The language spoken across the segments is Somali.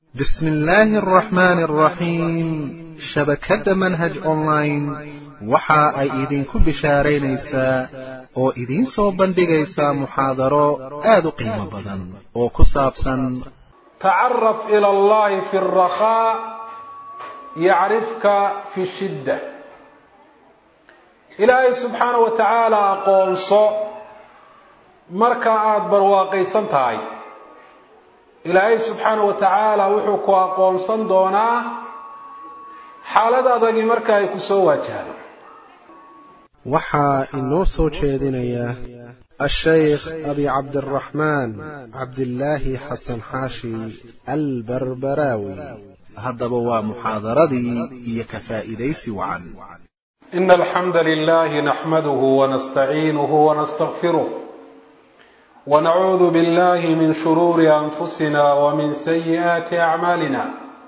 بسم الله الرحمن الرحيم shabakadda manhaj online waxa ay idinku bishaaraynaysaa oo idiin soo bandhigaysaa muxaadaro aad u qiimo badan oo ku saabsan tacaraf ila allahi fi alrakhaa yacrifka fi shidda ilaahay subxaana wa tacaala aqoonso marka aada barwaaqaysan tahay ilaahay subxaana wa tacaala wuxuu ku aqoonsan doonaa xaalad adagi marka ay ku soo waajahdo waxaa inoo soo jeedinaya ashaykh abi cabdiraxmaan cabdilaahi xasan xaashi albarbaraawi haddaba waa muxaadaradii iyo ka faa'iidaysi wacan ina alxamda lilahi naxmaduhu wanastaciinuhu wanastakfiruh wanacuudu billahi min shuruuri anfusina wmin sayi'aati acmaalina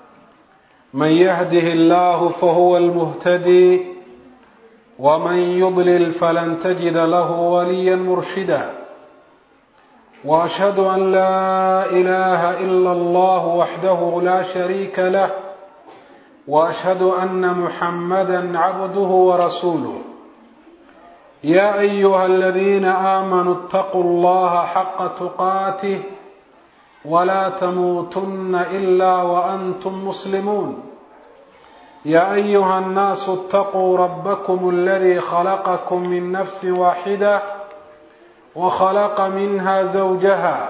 من يهده الله فهو المهتدي ومن يضلل فلن تجد له وليا مرشدا واشهد ان لا اله الا الله وحده لا شريك له واشهد ان محمدا عبده ورسوله يا ايها الذين امنوا اتقوا الله حق تقاته ولا تموتن الا وانتم مسلمون يا ايها الناس اتقوا ربكم الذي خلقكم من نفس واحده وخلق منها زوجها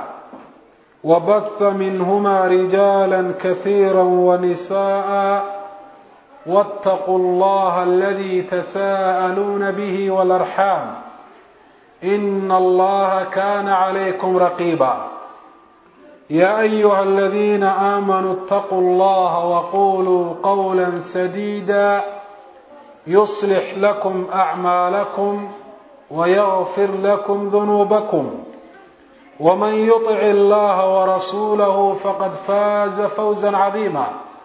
وبث منهما رجالا كثيرا ونساء واتقوا الله الذي تساءلون به والارحام ان الله كان عليكم رقيبا يا ايها الذين امنوا اتقوا الله وقولوا قولا سديدا يصلح لكم اعمالكم ويغفر لكم ذنوبكم ومن يطع الله ورسوله فقد فاز فوزا عظيما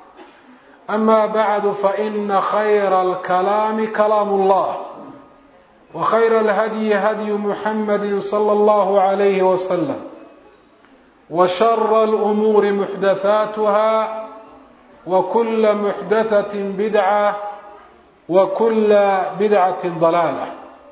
اما بعد فان خير الكلام كلام الله وخير الهدي هدي محمد صلى الله عليه وسلم وشر الامور محدثاتها وكل محدثه بدعه وكل بدعه ضلاله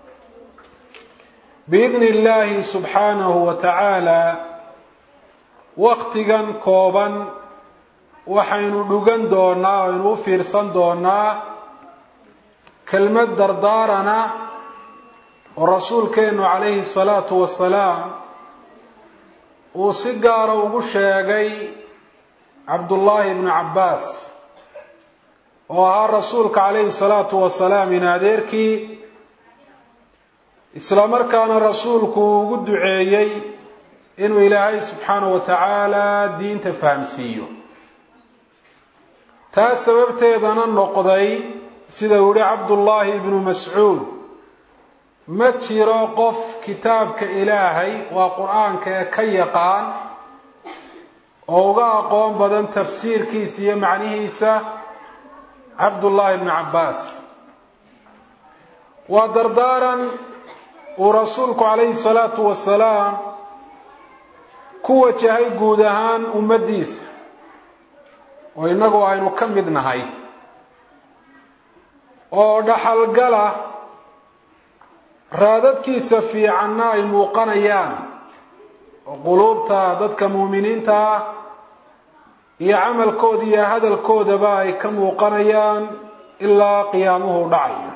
باذن الله سبحانه وتعالى waqtigan kooban waxaynu dhugan doonaa aynu u fiirsan doonaa kelmad dardaarana oo rasuulkeenu calayhi الsalaatu wasalaam uu si gaara ugu sheegay cabdullaahi ibnu cabbaas oo ahaa rasuulka calayhi salaatu wasalaam in adeerkii isla markaana rasuulku uu ugu duceeyey inuu ilaahay subxaana wa tacaala diinta fahamsiiyo taas sababteedana noqday sida uu yihi cabdullaahi ibnu mascuud ma jiro qof kitaabka ilaahay waa qur-aanka ee ka yaqaan oo uga aqoon badan tafsiirkiisa iyo macnihiisa cabdullaahi ibnu cabbaas waa dardaaran uu rasuulku calayhi salaatu wasalaam ku wajahay guud ahaan ummaddiisa oo innagu aynu ka mid nahay oo dhaxalgala raadadkiisa fiicanna ay muuqanayaan oo quluubta dadka muuminiinta ah iyo camalkooda iyo hadalkoodaba ay ka muuqanayaan ilaa qiyaamuhu dhacayo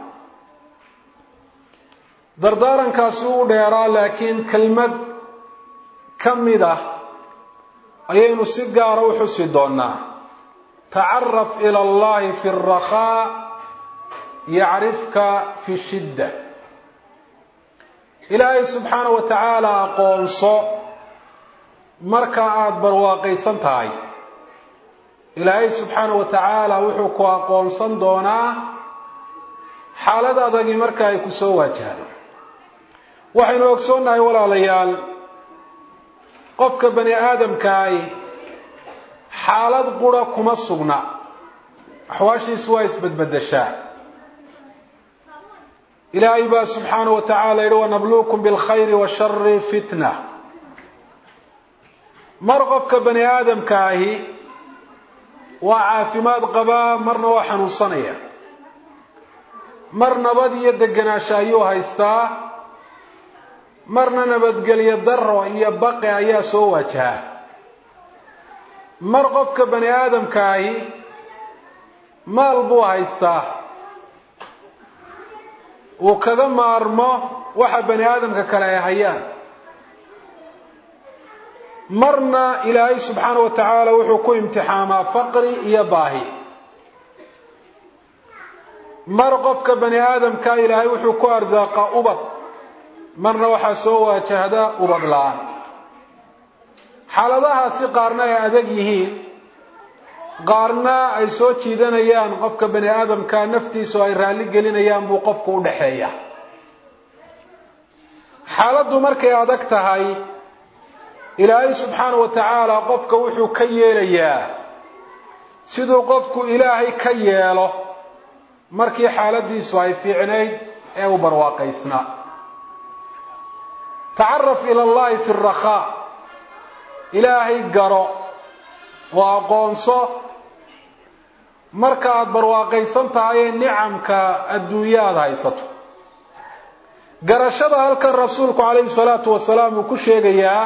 dardaarankaasi u dheeraa laakiin kelmad ka mid ah ayaynu si gaara u xusi doonaa tacaraf ila allahi fi alrakhaa yacrifka fi shidda ilaahay subxaana wa tacaala aqoonso marka aada barwaaqaysan tahay ilaahay subxaana wa tacaala wuxuu ku aqoonsan doonaa xaalad adagi marka ay ku soo waajahdo waxaynu ogsoonnahay walaalayaal qofka bani aadamkaahi xaalad qura kuma sugna axwaashiisu waa isbedbedeshaa ilaahay baa subxaana wa tacala yihi wanabluukum bilkhayri washari fitna mar qofka bani aadamka ahi waa caafimaad qabaa marna waa xanuunsanaya mar nabad iyo degenaansho ayuu haystaa marna nabadgelyo daro iyo baqi ayaa soo waajahaa mar qofka bani aadamkaahi maal buu haystaa uu kaga maarmo waxa bani aadamka kale ay hayaan marna ilaahay subxaana wa tacaala wuxuu ku imtixaamaa faqri iyo baahi mar qofka bani aadamka ilaahay wuxuu ku arsaaqaa ubad marna waxaa soo waajahda ubad la-aan xaaladahaasi qaarna ay adag yihiin qaarna ay soo jiidanayaan qofka bani aadamka naftiisu ay raalli gelinayaan buu qofku u dhaxeeya xaaladdu markay adag tahay ilaahay subxaana wa tacaala qofka wuxuu ka yeelayaa siduu qofku ilaahay ka yeelo markii xaaladiisu ay fiicnayd ee u barwaaqaysnaa tacaraf ila allahi fi rakhaa ilaahay garo oo aqoonso marka aada barwaaqaysan tahay ee nicamka adduunya aada haysato garashada halkan rasuulku calayhi salaatu wasalaam uu ku sheegayaa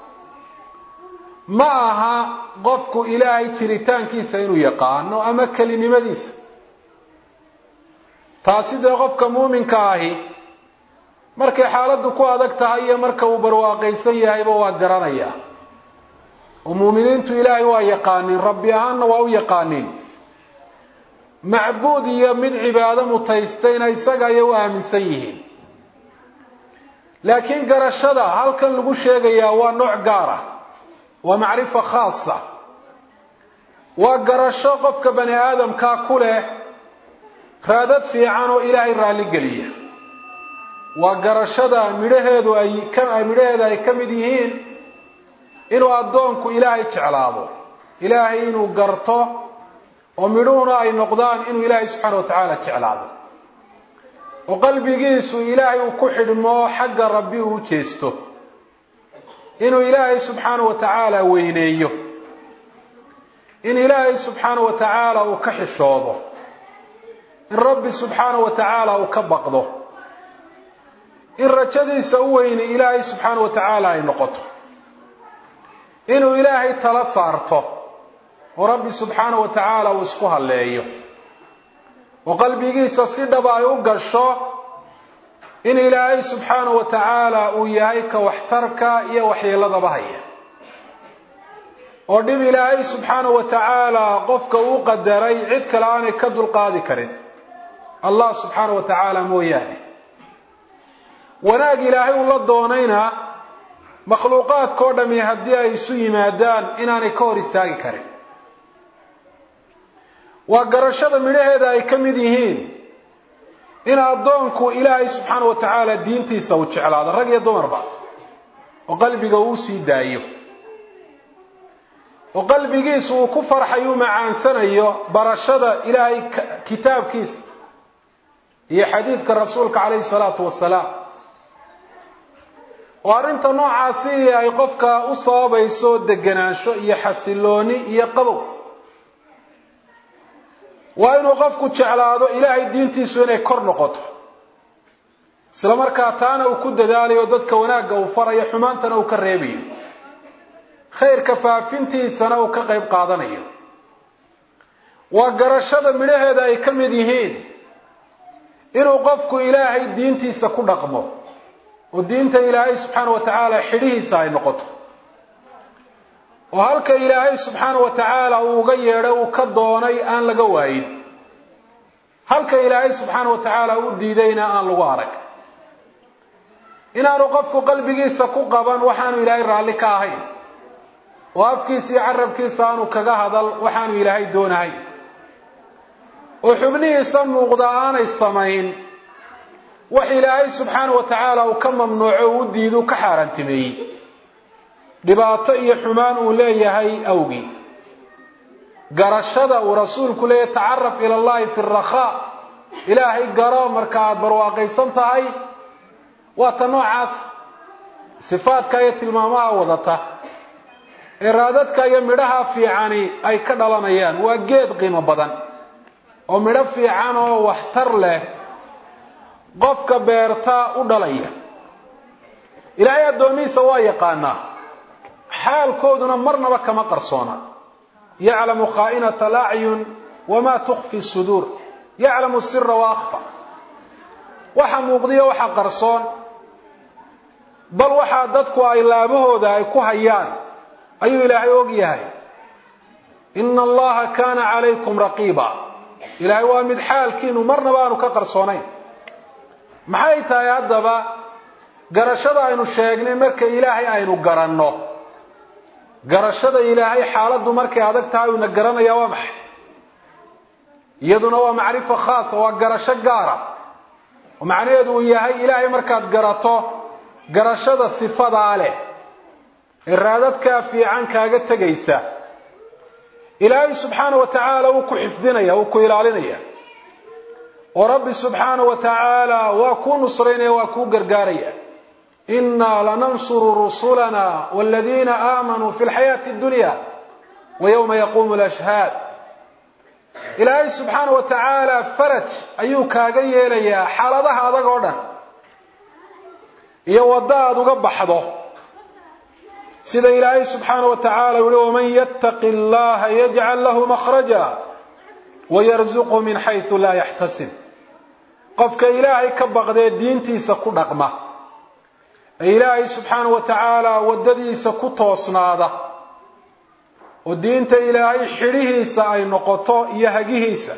ma aha qofku ilaahay jiritaankiisa inuu yaqaano ama kelinimadiisa taasi dee qofka muuminka ahi markay xaaladdu ku adag tahay iyo marka uu barwaaqaysan yahayba waa garanayaa oo muuminiintu ilaahay waa yaqaaniin rabbi ahaanna waa u yaqaaniin macbuud iyo mid cibaado mutaystayna isaga ayay u aaminsan yihiin laakiin garashada halkan lagu sheegayaa waa nooc gaar ah waa macrifa khaasa waa garasho qofka bani aadamkaa ku leh raadad fiican oo ilaahay raalligeliya waa garashada midhaheedu ay ka midhaheeda ay ka mid yihiin inuu addoonku ilaahay jeclaado ilaahay inuu garto oo midhuhuna ay noqdaan inuu ilaahay subxaana wa tacaala jeclaado oo qalbigiisu ilaahay uu ku xidhmo xagga rabbi uu jeesto inuu ilaahay subxaana wa tacaala weyneeyo in ilaahay subxaana wa tacaala uu ka xishoodo in rabbi subxaana wa tacaala uu ka baqdo in rajadiisa u weyni ilaahay subxaana wa tacaala ay noqoto inuu ilaahay tala saarto oo rabbi subxaana wa tacaala uu isku halleeyo oo qalbigiisa si dhaba ay u gasho in ilaahay subxaana wa tacaala uu yahay ka waxtarka iyo waxyeeladaba haya oo dhib ilaahay subxaana wa tacaala qofka uu qadaray cid kale aanay ka dulqaadi karin allah subxaana wa tacaala mooyaane wanaag ilaahay uu la doonayna makhluuqaadkao dhami haddii ay isu yimaadaan inaanay ka hor istaagi karin waa garashada midhaheeda ay ka mid yihiin in addoonku ilaahay subxaana wa tacaala diintiisa uu jeclaado rag iyo dumarba oo qalbiga uu sii daayo oo qalbigiisu uu ku farxayo u macaansanayo barashada ilaahay kitaabkiisa iyo xadiidka rasuulka calayhi salaatu wasalaam oo arrinta noocaasi ay qofka u sababayso degenaansho iyo xasilooni iyo qabow waa inuu qofku jeclaado ilaahay diintiisu inay kor noqoto isla markaa taana uu ku dadaalayo dadka wanaagga uu farayo xumaantana uu ka reebayo khayrka faafintiisana uu ka qayb qaadanayo waa garashada midhaheeda ay ka mid yihiin inuu qofku ilaahay diintiisa ku dhaqmo oo diinta ilaahay subxaana wa tacaala xidhihiisa ay noqoto oo halka ilaahay subxaana wa tacaala uu uga yeedhay uu ka doonay aan laga waayin halka ilaahay subxaana wa tacaala u diidayna aan lagu arag inaanu qofku qalbigiisa ku qaban waxaanu ilaahay raalli ka ahayn oo afkiisa iyo carabkiisa aanu kaga hadal waxaanu ilaahay doonahay oo xubnihiisa muuqda aanay samayn wax ilaahay subxaana wa tacaala uu ka mamnuuco uu u diidu ka xaaraantimeeyey dhibaato iyo xumaan uu leeyahay awgii garashada uu rasuulku leeyahy tacaraf ila allahi fi rakhaa ilaahay garo marka aada barwaaqaysan tahay waa ta noocaas sifaadka iyo tilmaamaha wadata ee raadadka iyo midhaha fiicani ay ka dhalanayaan waa geed qiimo badan oo midho fiican oo waxtar leh qofka beerta u dhalaya ilaahay addoomihiisa waa yaqaanaa xaalkooduna marnaba kama qarsoona yaclamu khaa'inata alacyun wamaa tukfi suduur yaclamu sira wa akfa waxa muuqdiyo waxa qarsoon bal waxaa dadku ay laabahooda ay ku hayaan ayuu ilaahay og yahay ina allaha kaana calaykum raqiiba ilaahay waa mid xaalkiinu marnaba aanu ka qarsoonayn maxay tahay haddaba garashada aynu sheegnay marka ilaahay aynu garanno garashada ilaahay xaaladdu markay adag tahay uuna garanaya waa maxay iyaduna waa macrifo khaasa waa garasho gaara oo macnaheedu uu yahay ilaahay markaad garato garashada sifadaa leh ee raadadkaa fiican kaaga tegaysa ilaahay subxaana wa tacaala wuu ku xifdinaya wuu ku ilaalinaya oo rabbi subxaana wa tacaala waa kuu nusraynaya waa kuu gargaaraya inaa lanansuru rusulana waladiina aamanuu fi lxayaati addunya wa yowma yaquumu lashhaad ilaahay subxaana wa tacaala faraj ayuu kaaga yeelayaa xaaladaha adag oo dhan iyo waddo aada uga baxdo sida ilaahay subxaana wa tacaala u yihi waman yattaqi allaha yajcal lahu makhraja wayarzuqhu min xaysu laa yaxtasib qofka ilaahay ka baqdee diintiisa ku dhaqma ee ilaahay subxaana wa tacaala waddadiisa ku toosnaada oo diinta ilaahay xidhihiisa ay noqoto iyo hagihiisa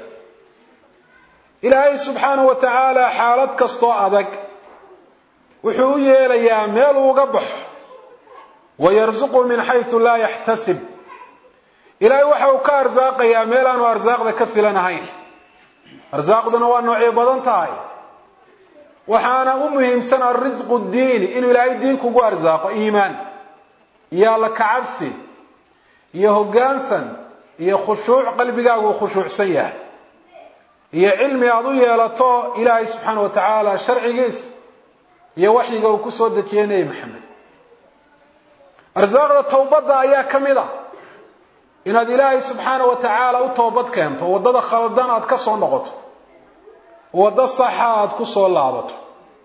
ilaahay subxaana wa tacaala xaalad kastoo adag wuxuu u yeelayaa meel uuga baxo wayarzuqhu min xaysu laa yaxtasib ilaahay waxa uu ka arsaaqayaa meel aanu arsaaqda ka filan ahayn arsaaqduna waa noocyo badan tahay waxaana u muhiimsan alrisqu diini inuu ilaahay diin kugu arsaaqo iimaan iyo alla kacabsi iyo hoggaansan iyo khushuuc qalbigaagu uu khushuucsan yahay iyo cilmi aada u yeelato ilaahay subxaana wa tacaala sharcigiisa iyo waxyiga uu ku soo dejiyey nebi maxamed arsaaqda towbadda ayaa ka mid ah inaad ilaahay subxaana wa tacaala u toobad keento waddada khaldan aad ka soo noqoto waddo saxa aad ku soo laabato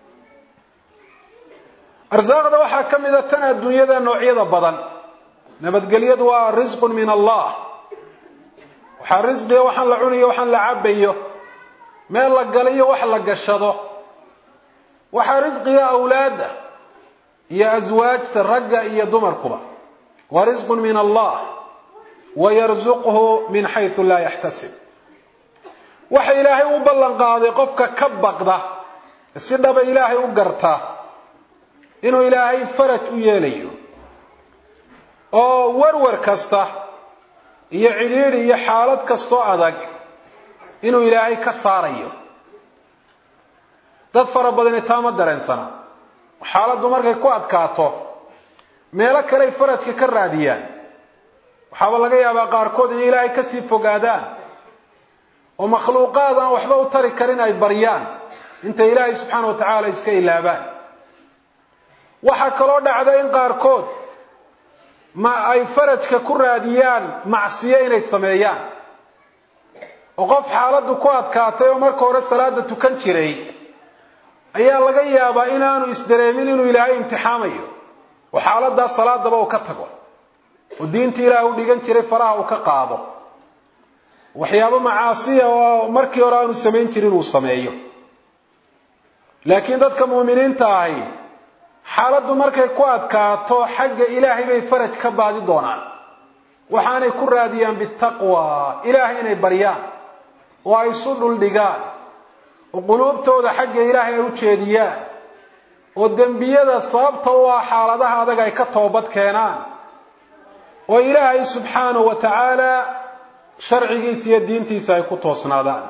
arsaaqda waxaa ka mid a tan adduunyada noocyada badan nabadgelyadu waa risqun min allah waxaa risqiga waxaan la cunayo waxaan la cabayo meel la galayo wax la gashado waxaa risqiga awlaadda iyo aswaajta ragga iyo dumarkuba waa risqun min allah wayarzuqhu min xaysu laa yaxtasib waxa ilaahay u ballan qaaday qofka ka baqda si dhaba ilaahay u garta inuu ilaahay faraj u yeelayo oo warwar kasta iyo cidhiidhi iyo xaalad kastoo adag inuu ilaahay ka saarayo dad fara badani taa ma dareensana xaaladdu markay ku adkaato meelo kaley farajka ka raadiyaan waxaaba laga yaabaa qaarkood inay ilaahay kasii fogaadaan oo makhluuqaad aan waxba u tari karin ay baryaan intay ilaahay subxaana wa tacaala iska ilaabaan waxaa kaloo dhacda in qaarkood ma ay farajka ku raadiyaan macsiyo inay sameeyaan oo qof xaaladdu ku adkaatay oo marka hore salaada tukan jiray ayaa laga yaabaa inaanu isdareemin inuu ilaahay imtixaamayo oo xaaladdaa salaadaba uu ka tago oo diintii ilaah u dhigan jiray faraha uu ka qaado waxyaabo macaasiya oo markii hore aanu samayn jirin uu sameeyo laakiin dadka muuminiinta ahi xaaladdu markay ku adkaato xagga ilaahay bay faraj ka baadi doonaan waxaanay ku raadiyaan bitaqwa ilaahay inay baryaan oo ay isu dhuldhigaan oo quluubtooda xagga ilaahay ay u jeediyaan oo dembiyada sababta u ah xaaladaha adag ay ka toobad keenaan oo ilaahay subxaanahu wa tacaala sharcigiisa iyo diintiisa ay ku toosnaadaan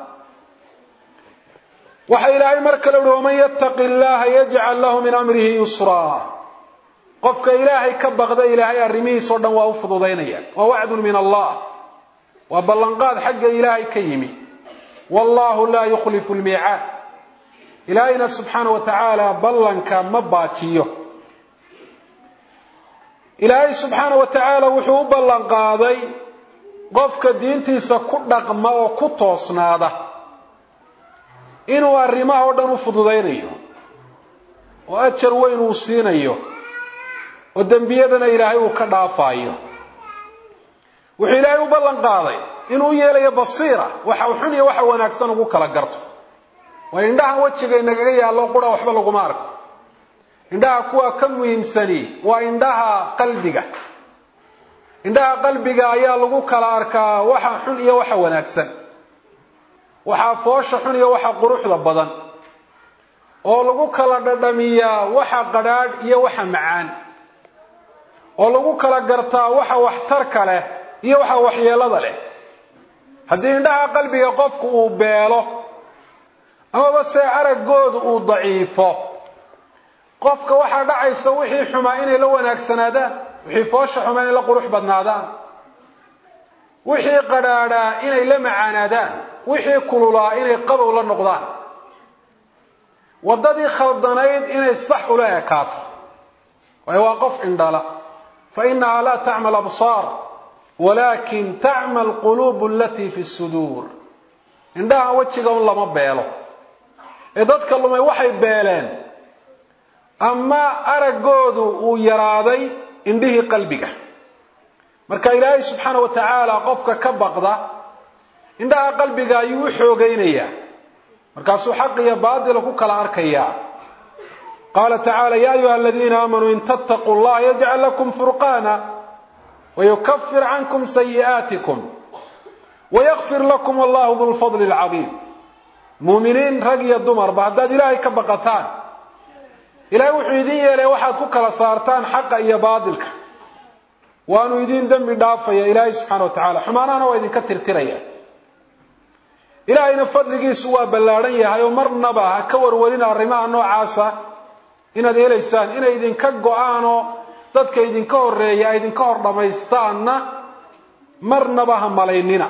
waxa ilaahay mar kale uhi waman yattaqi llaha yajcal lahu min amrihi yusraa qofka ilaahay ka baqda ilaahay arrimihiis oo dhan waa u fududaynaya waa wacdun min allah waa ballanqaad xagga ilaahay ka yimi wallahu laa yukhlifu lmiicaad ilaahayna subxaana wa tacaala ballanka ma baajiyo ilaahay subxaana wa tacaala wuxuu u ballan qaaday qofka diintiisa ku dhaqma oo ku toosnaada inuu arrimaha oo dhan u fududaynayo oo ajar weyn uu siinayo oo dembiyadana ilaahay uu ka dhaafaayo wuxuu ilaahay u ballan qaaday inuu yeelayo basiira waxa xun iyo waxa wanaagsan ugu kala garto waa indhahan wejiga inagaga yaallo qura waxba laguma arko indhaha kuwa ka muhiimsani waa indhaha qalbiga indhaha qalbiga ayaa lagu kala arkaa waxa xun iyo waxa wanaagsan waxaa foosha xun iyo waxa quruxda badan oo lagu kala dhadhamiyaa waxa qadhaadh iyo waxa macaan oo lagu kala gartaa waxa waxtarka leh iyo waxa waxyeelada leh haddii indhaha qalbiga qofku uu beelo amaba se araggoodu uu daciifo qofka waxaa dhacaysa wixii xumaa inay la wanaagsanaadaan wixii foosha xumaa inay la qurux badnaadaan wixii qadhaadhaa inay la macaanaadaan wixii kululaa inay qabow la noqdaan waddadii khaldanayd inay sax ula ekaato waayo waa qof indhala fa inahaa laa tacma absaar walakin tacma alquluub alatii fi suduur indhaha wejiga un lama beelo ee dadka lumay waxay beeleen ama araggoodu uu yaraaday indhihii qalbiga marka ilaahay subxaana wa tacaala qofka ka baqda indhaha qalbiga ayuu u xoogaynayaa markaasuu xaq iyo baatila ku kala arkayaa qaala tacaala ya ayuha aladiina aamanuu in tattaquu llaha yajcal lakum furqaana wayukafir cankum sayi'aatikum wayakfir lakum wallahu du lfadli alcadiim muuminiin rag iyo dumarba haddaad ilaahay ka baqataan ilaahay wuxuu idin yeelay waxaad ku kala saartaan xaqa iyo baatilka waanu idin dembi dhaafaya ilaahay subxaana wa tacala xumaanahana waa idinka tirtiraya ilaahayna fadligiisu waa ballaadhan yahay oo marnaba ha ka warwarin arrimaha noocaasa inaad helaysaan inay idinka go-aanoo dadka idinka horeeya ay idinka hor dhammaystaanna marnaba ha malaynina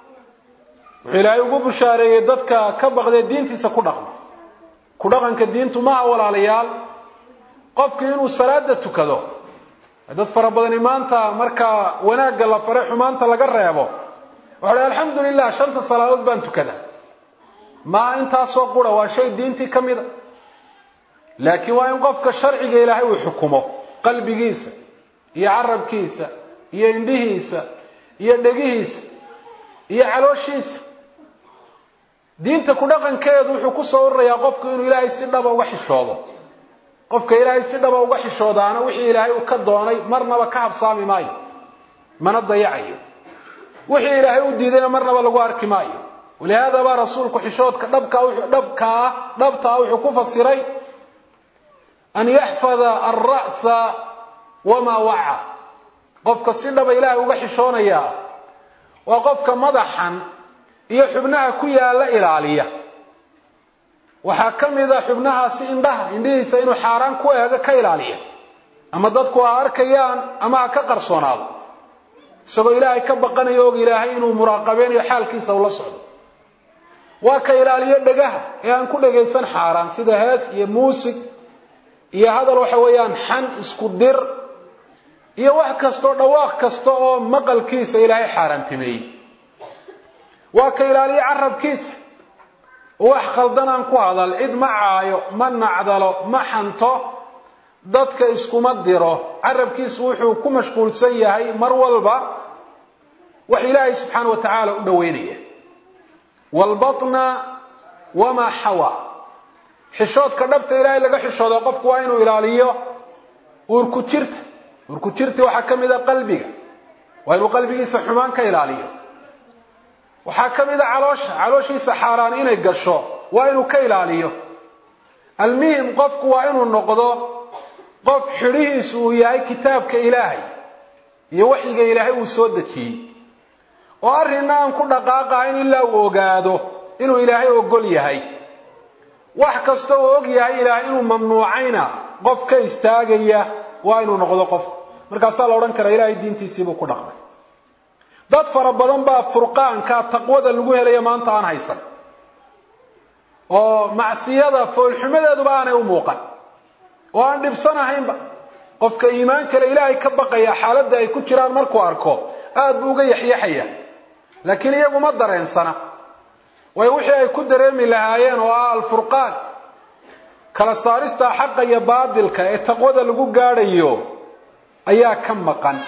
wuxuu ilaahay ugu bushaareeyey dadka ka baqdee diintiisa ku dhaqma ku dhaqanka diintu maaha walaalayaal qofku inuu salaada tukado dad fara badani maanta marka wanaagga la fare xumaanta laga reebo waxa uhi alxamdu lilah shanta salaadood baan tukada maa intaasoo qura waa shay diintii ka mida laakiin waa in qofka sharciga ilaahay uu xukumo qalbigiisa iyo carabkiisa iyo indhihiisa iyo dhegihiisa iyo calooshiisa diinta ku dhaqankeedu wuxuu ku soo ururayaa qofku inuu ilaahay si dhaba uga xishoodo qofka ilaahay si dhaba uga xishoodaana wixii ilaahay uu ka doonay marnaba ka habsaami maayo mana dayacayo wixii ilaahay u diidayna marnaba lagu arki maayo walihaada baa rasuulku xishoodka dhabka dhabkaa dhabtaa wuxuu ku fasiray an yaxfada alra'sa wamaa waca qofka si dhaba ilaahay uga xishoonaya waa qofka madaxan iyo xubnaha ku yaalla ilaaliya waxaa ka mid a xubnahaasi indhaha indhihiisa inuu xaaraan ku eego ka ilaaliya ama dadku ha arkayaan ama ha ka qarsoonaado isagoo ilaahay ka baqanayo og ilaahay inuu muraaqabeynayo xaalkiisa ula socdo waa ka ilaaliyo dhegaha ee aan ku dhagaysan xaaraan sida hees iyo muusig iyo hadal waxa weeyaan xan isku dir iyo wax kastoo dhawaaq kasta oo maqalkiisa ilaahay xaaraantimeeyey waa ka ilaaliyo carabkiisa wax khaldan aan ku hadal cid ma caayo ma nacdalo ma xanto dadka iskuma diro carabkiisu wuxuu ku mashquulsan yahay mar walba wax ilaahay subxaana wa tacaala u dhoweynaya waalbatna wamaa xawa xishoodka dhabta ilaahay laga xishooda qofku waa inuu ilaaliyo uurku jirta uurku jirta waxaa ka mid a qalbiga waa inuu qalbigiisa xumaan ka ilaaliyo waxaa ka mid a caloosha calooshiisa xaaraan inay gasho waa inuu ka ilaaliyo almuhim qofku waa inuu noqdo qof xidhihiisu uu yahay kitaabka ilaahay iyo waxyiga ilaahay uu soo dejiyey oo arrinna aan ku dhaqaaqahayn ilaa uu ogaado inuu ilaahay ogol yahay wax kasta uu og yahay ilaahay inuu mamnuucayna qof ka istaagaya waa inuu noqdo qof markaasaa la odhan karaa ilaahay diintiisiibuu ku dhaqmay dad fara badan baa furqaanka taqwada lagu helaya maanta aan haysan oo macsiyada foolxumadeeduba aanay u muuqan oo aan dhibsanahaynba qofka iimaan kale ilaahay ka baqaya xaaladda ay ku jiraan markuu arko aada buu uga yaxyaxaya laakiin iyagu ma dareensana waayo wixii ay ku dareemi lahaayeen oo ah alfurqaan kala saarista xaqa iyo baadilka ee taqwada lagu gaadhayo ayaa ka maqan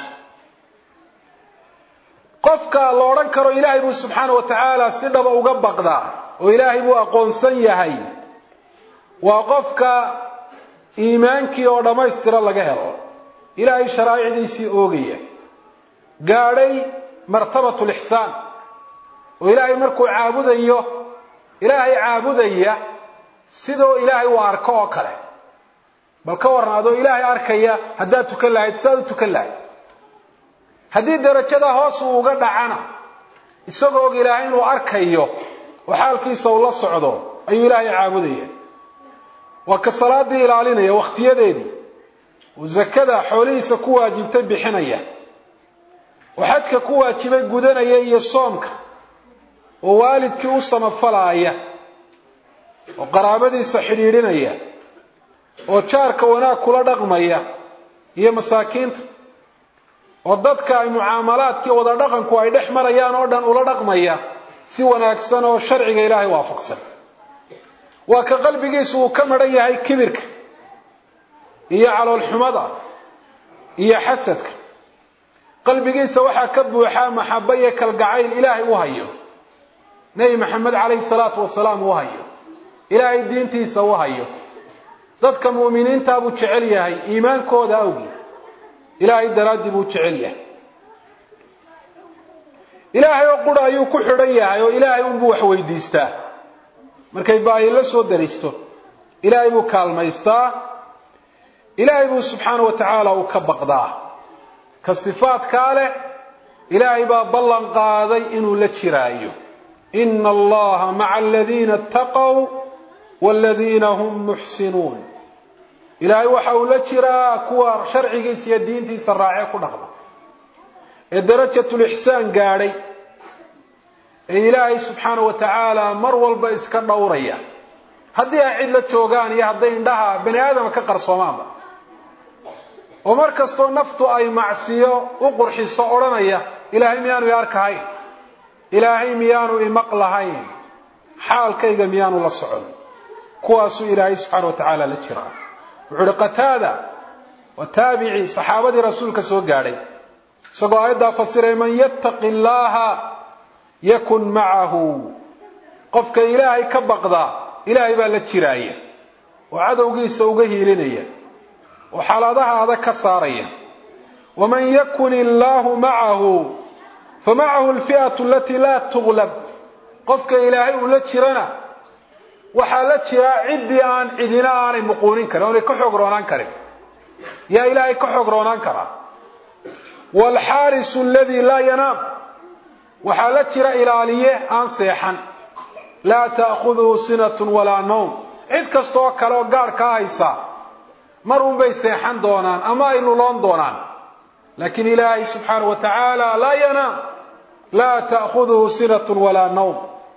qofka la odhan karo ilaahay buu subxaana wa tacaala si dhaba uga baqdaa oo ilaahay buu aqoonsan yahay waa qofka iimaankii oo dhammaystira laga helo ilaahay sharaa'icdiisii oogaya gaadhay martabatu lixsaan oo ilaahay markuu caabudayo ilaahay caabudaya sidoo ilaahay uu arko oo kale bal ka warran adoo ilaahay arkaya haddaad tukan lahayd siaad u tukan lahayd haddii darajada hoos uu uga dhacana isagoo og ilaahay inuu arkayo oo xaalkiisa uu la socdo ayuu ilaahay caabudaya waa ka salaadii ilaalinaya wakhtiyadeedii uu zakada xoolihiisa ku waajibtay bixinaya oo xajka ku waajibay gudanaya iyo soomka oo waalidkii u samafalaaya oo qaraabadiisa xidhiidhinaya oo jaarka wanaag kula dhaqmaya iyo masaakiinta oo dadka ay mucaamalaadkii wada dhaqanku ay dhex marayaan oo dhan ula dhaqmaya si wanaagsan oo sharciga ilaahay waafaqsan waa ka qalbigiisu uu ka madhan yahay kibirka iyo caloolxumada iyo xasadka qalbigiisa waxaa ka buuxaa maxaba iyo kalgacayl ilaahay u hayo nebi maxamed calayhi salaatu wasalaam u hayo ilaahay diintiisa u hayo dadka mu'miniintaa buu jecel yahay iimaankooda awgii ilaahay daraaddii buu jecel yahay ilaahay oo qura ayuu ku xidhan yahay oo ilaahay unbuu wax weydiistaa markay baahi la soo daristo ilaahay buu kaalmaystaa ilaahay buu subxaana wa tacaala uu ka baqdaa ka sifaadkaa leh ilaahay baa ballan qaaday inuu la jiraayo ina allaha maca aladiina ataqow waladiina hum muxsinuun ilaahay waxa uu la jiraa kuwa sharcigiisa iyo diintiisa raacee ku dhaqma ee darajatulixsaan gaadhay ee ilaahay subxaana wa tacaala mar walba iska dhowraya haddii ay cid la joogaan iyo hadday indhaha bani aadama ka qarsoomaanba oo mar kastoo naftu ay macsiyo u qurxiso odhanaya ilaahay miyaanu i arkahayn ilaahay miyaanu imaqlahayn xaalkayga miyaanu la socon kuwaasuu ilaahay subxaana wa tacaala la jiraa wuxuu uhi qataada waa taabici saxaabadii rasuulka soo gaadhay isagoo aayaddaa fasiray man yattaqi illaaha yakun macahu qofka ilaahay ka baqdaa ilaahay baa la jiraaya oo cadowgiisa uga hiilinaya oo xaaladaha adag ka saaraya waman yakun illaahu macahu famacahu alfi'atu alatii laa tuglab qofka ilaahay uu la jirana waxaa la jiraa ciddii aan cidina aanay muquunin karin oonay ka xoog roonaan karin yaa ilaahay ka xoog roonaan karaa waalxaarisu aladii laa yanaam waxaa la jira ilaaliye aan seexan laa ta'khuduhu sinatun walaa nawm cid kastaoo kale oo gaadh kaa haysa mar unbay seexan doonaan ama ay luloon doonaan laakiin ilaahay subxaana wa tacaala laa yanaam laa ta'khuduhu sinatun walaa nawm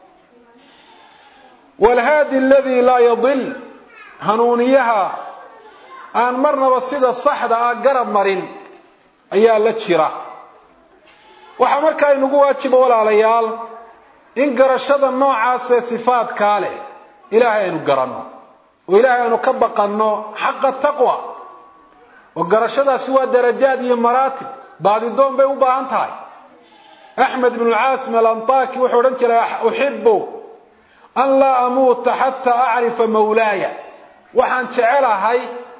waalhaadi aladii laa yadil hanuuniyaha aan marnaba sida saxda ah garab marin ayaa la jira waxaa markaa inagu waajiba walaalayaal in garashada noocaasee sifaadkaa leh ilaahay aynu garanno oo ilaahay aynu ka baqanno xaqa taqwa oo garashadaasi waa darajaad iyo maraatib baadidoon bay u baahan tahay axmed ibnu lcaasim alantaki wuxuu odhan jiray uxibu an laa amuuta xataa acrifa mawlaaya waxaan jecelahay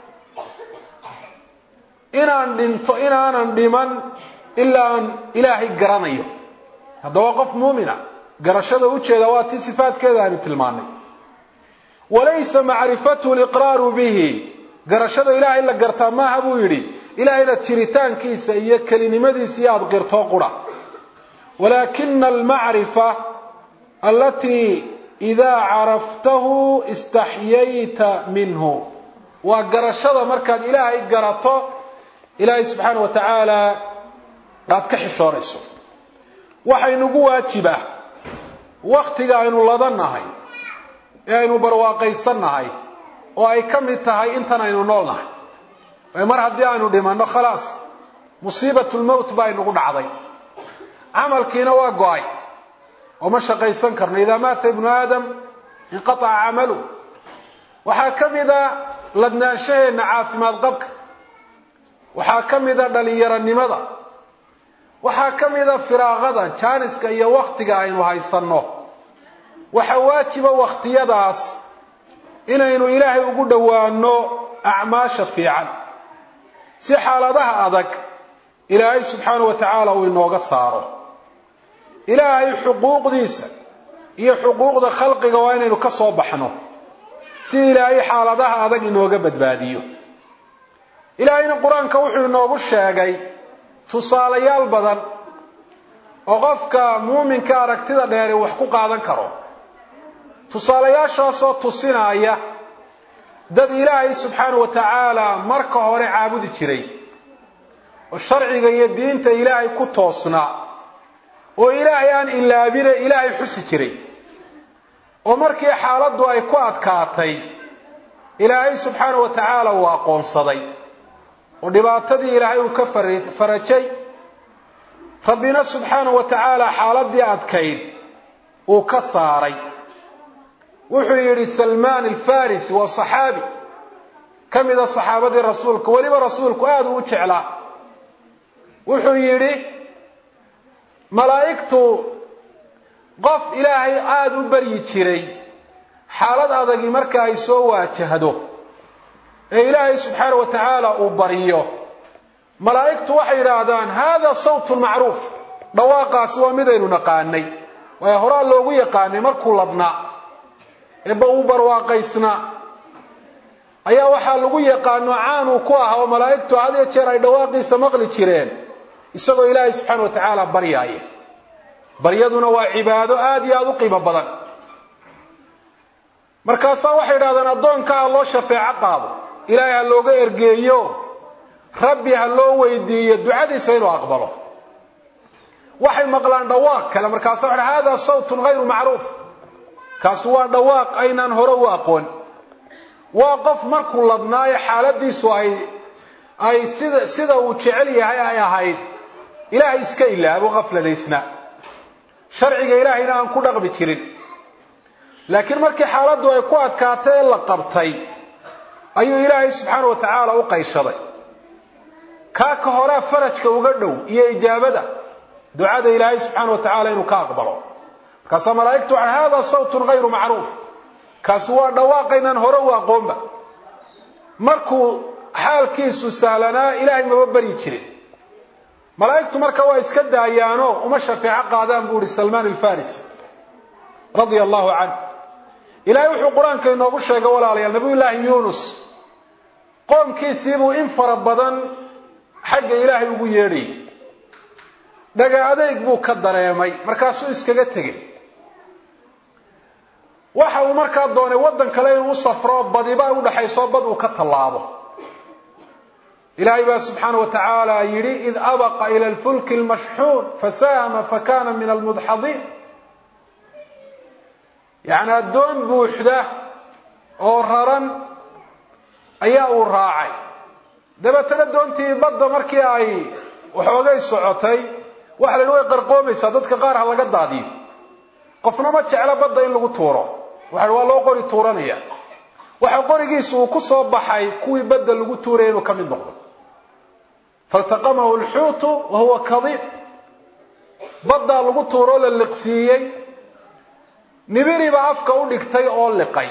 inaan dhinto inaanan dhiman ilaa aan ilaahay garanayo haddaba qof muumina garashada ujeeda waa tii sifaadkeeda aynu tilmaanay walaysa macrifatuhu liqraaru bihi garashada ilaahay la gartaa maaha buu yidhi ilaahayna jiritaankiisa iyo kelinimadiisa iyo aada qirtoo qura walaakina almacrifa alatii idaa caraftahu istaxyayta minhu waa garashada markaad ilaahay garato ilaahay subxaana wa tacaala aada ka xishoonayso waxaynugu waajibah wakhtiga aynu ladannahay ee aynu barwaaqaysannahay oo ay ka mid tahay intan aynu nool nahay mar haddii aynu dhimanno khalaas musiibatulmowt baa inagu dhacday camalkiina waa go-ay oo ma shaqaysan karno idaa maata ibnu aadam inqataca camalu waxaa ka mida ladnaanshaheenna caafimaad qabka waxaa ka mida dhalinyaronimada waxaa ka mida firaaqada jaaniska iyo waktiga aynu haysanno waxaa waajiba wakhtiyadaas inaynu ilaahay ugu dhowaano acmaasha fiican si xaaladaha adag ilaahay subxaana wa tacaala uu inooga saaro ilaahay xuquuqdiisa iyo xuquuqda khalqiga waa inaynu ka soo baxno si ilaahay xaaladaha adag inooga badbaadiyo ilaahayna qur-aanka wuxuu inoogu sheegay tusaalayaal badan oo qofka muuminka aragtida dheeri wax ku qaadan karo tusaalayaashaasoo tusinaya dad ilaahay subxaana wa tacaala marka hore caabudi jiray oo sharciga iyo diinta ilaahay ku toosnaa oo ilaahay aan ilaabine ilaahay xusi jiray oo markii xaaladdu ay ku adkaatay ilaahay subxaana wa tacaala uu aqoonsaday oo dhibaatadii ilaahay uu ka farajay rabbina subxaana wa tacaala xaaladii adkayd uu ka saaray wuxuu yidhi salmaan alfarisi waa saxaabi ka mida saxaabadii rasuulka weliba rasuulku aada uu u jeclaa wuxuu yidhi malaa'igtu qof ilaahay aada u baryi jiray xaalad adagi marka ay soo waajahdo ee ilaahay subxaana wa tacaala uu baryo malaa'igtu waxay yidhaahdaan hada sawtun macruuf dhawaaqaasi waa midaynu naqaanay waayo horaa loogu yaqaanay markuu ladnaa eeba uu barwaaqaysnaa ayaa waxaa lagu yaqaano caanuu ku ah oo malaa'igtu had iyo jeer ay dhawaaqiisa maqli jireen isagoo ilaahay subxaana wa tacaala baryaaya baryaduna waa cibaado aada iyo aada u qiimo badan markaasaa waxay idhahdeen addoonka ha loo shafeeco qaado ilaahay ha looga ergeeyo rabbi ha loo weydiiyo ducadiisa inuu aqbalo waxay maqlaan dhawaaq kale markaasa waxa hada sawtun hayru macruuf kaasi waa dhawaaq aynaan hore u aqoon waa qof markuu ladnaayo xaaladiisu ay ay sida sida uu jecel yahay ay ahayd ilaahay iska ilaabo qafladaysnaa sharciga ilaahayna aan ku dhaqmi jirin laakiin markii xaaladdu ay ku adkaatay ee la qabtay ayuu ilaahay subxaana wa tacaala u qayshaday kaa ka horaa farajka uga dhow iyo ijaabada ducada ilaahay subxaana wa tacaala inuu ka aqbalo markaasaa malaa'igtu waxay hada sawtun hayru macruuf kaasi waa dhawaaqaynaan hore u aqoonba markuu xaalkiisu sahlanaa ilaahay maba baryi jirin malaa'igtu marka waa iska daayaano uma shafeeco qaadaan buu ihi salmaan alfarisi radia allahu canh ilaahay wuxuu qur-aanka inoogu sheegay walaalayaal nabiy llaahi yuunus qoomkiisiibuu in fara badan xagga ilaahay ugu yeedhayay dhaga adeyg buu ka dareemay markaasuu iskaga tegey waxa uu markaa doonay waddan kale inuu u safro badiba ay udhaxayso bad uu ka tallaabo ilaahay baa subxaana wa tacaala yidhi id abaqa ila alfulki almashxuun fasahama fakana min almudxadiin yacni addoon buuxda oo raran ayaa uu raacay dabeetana doontii badda markii ay waxoogay socotay waxa la yidhi way qarqoomaysaa dadka qaar ha laga daadiyo qofna ma jeclo badda in lagu tuuro waxa waa loo qori tuuranaya waxa qorigiisu uu ku soo baxay kuwii badda lagu tuuraya inuu ka mid noqdo faltaqamahu alxuutu wa huwa kadiib baddaa lagu tuuroo la liqsiiyey nibiribaa afka u dhigtay oo liqay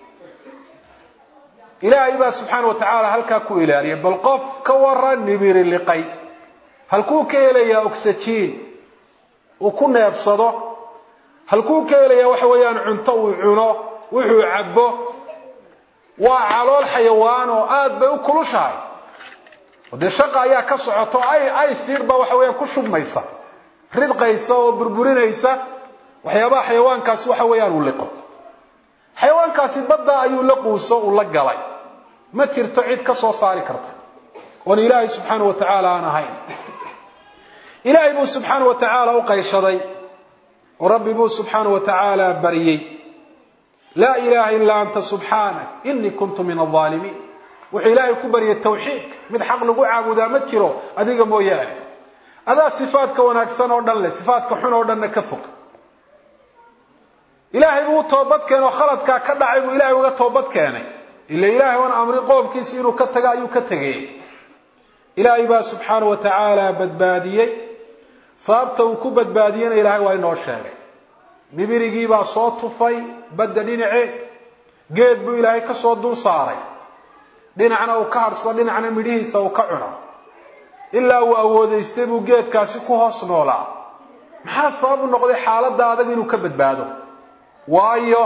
ilaahay baa subxaana wa tacaala halkaa ku ilaaliyay bal qof ka waran nibiri liqay halkuu ka helayaa oxajiin uu ku neefsado halkuu ka helayaa waxa weeyaan cunto uu cuno wuxuu cabbo waa calool xayawaan oo aada bay u kulushahay oo dee shaqa ayaa ka socoto ay ay siir baa waxa weeyaan ku shubmaysa ridqaysa oo burburinaysa waxyaabaha xayawaankaasi waxa weeyaan uu liqo xayawaankaasi badda ayuu la quuso uu la galay ma jirto cid ka soo saari karta oon ilaahay subxaana wa tacaala aan ahayn ilaahay buu subxaana wa tacaala u qayshaday oo rabbi buu subxaana wa tacaala baryey laa ilaaha ilaa anta subxaanak inii kuntu min alaalimiin wuxuu ilaahay ku baryay tawxiidka mid xaq lagu caabudaa ma jiro adiga mooyaane adaa sifaadka wanaagsan oo dhan leh sifaadka xun oo dhanna ka fog ilaahay buu u toobad keenay oo khaladkaa ka dhacay buu ilaahay uga toobad keenay ila ilaahay oon amri qoomkiisi inuu ka tago ayuu ka tegayey ilaahay baa subxaanau wa tacaala badbaadiyey sababta uu ku badbaadiyena ilaahay waa inoo sheegay bibirigiibaa soo tufay badda dhinaceed geed buu ilaahay ka soo dul saaray dhinacna uu ka hadhsado dhinacna midhihiisa uu ka cuno ilaa uu awoodaystay buu geedkaasi ku hoos noolaa maxaa sabab u noqday xaaladda adag inuu ka badbaado waayo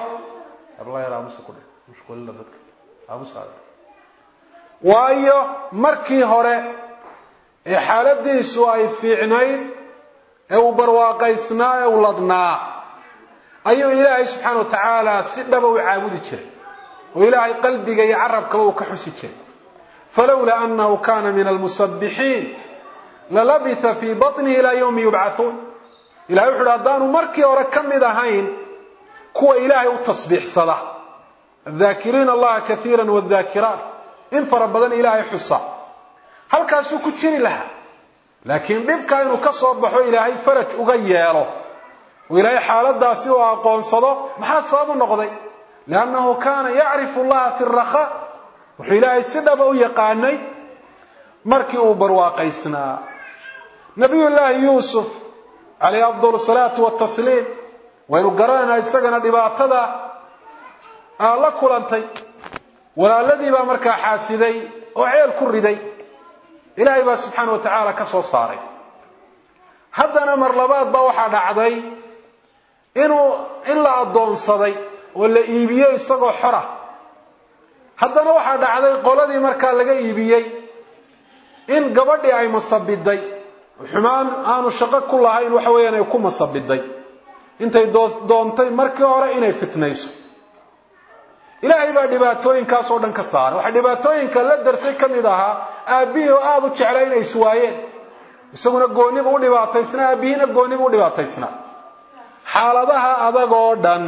waayo markii hore ee xaaladiisu ay fiicnayd ee uu barwaaqaysnaa ee uu ladnaa ayuu ilaahay subxaana wa tacaala si dhaba u caabudi jiray oo ilaahay qalbiga iyo carabkaba uu ka xusi jiray falowlaa anahu kana min almusabbixiin lalabitha fii baطnihi ilaa yawmi yubcathuun ilahay wuxu uhi haddaanu markii hore ka mid ahayn kuwa ilaahay u tasbiixsada adhaakiriina allaha kaiira wadaakiraat in fara badan ilaahay xusa halkaasuu ku jiri lahaa laakiin dhibkaa inuu ka soo baxo ilaahay faraj uga yeelo oo ilaahay xaaladaasi uu aqoonsado maxaa sabab u noqday liannahu kaana yacrifu allaha fi rakhaa wuxuu ilaahay si dhaba u yaqaanay markii uu barwaaqaysnaa nabiy llaahi yuusuf calayhi afdal salaatu watasliim waynu garanaynaa isagana dhibaatada aa la kulantay walaaladii baa markaa xaasiday oo ceel ku riday ilaahay baa subxaana wa tacaala ka soo saaray haddana mar labaad baa waxaa dhacday inuu in la addoonsaday oo la iibiyey isagoo xora haddana waxaa dhacday qoladii markaa laga iibiyey in gabadhii ay masabiday xumaan aanu shaqo ku lahayn waxa weeyaan ay ku masabiday intay doontay markii hore inay fitnayso ilaahay baa dhibaatooyinkaas oo dhan ka saaray waxaa dhibaatooyinka la darsay ka mid ahaa aabbihii oo aada u jeclay inay iswaayeen isaguna gooniba u dhibaataysnaa aabbihiina gooniba u dhibaataysnaa xaaladaha adag oo dhan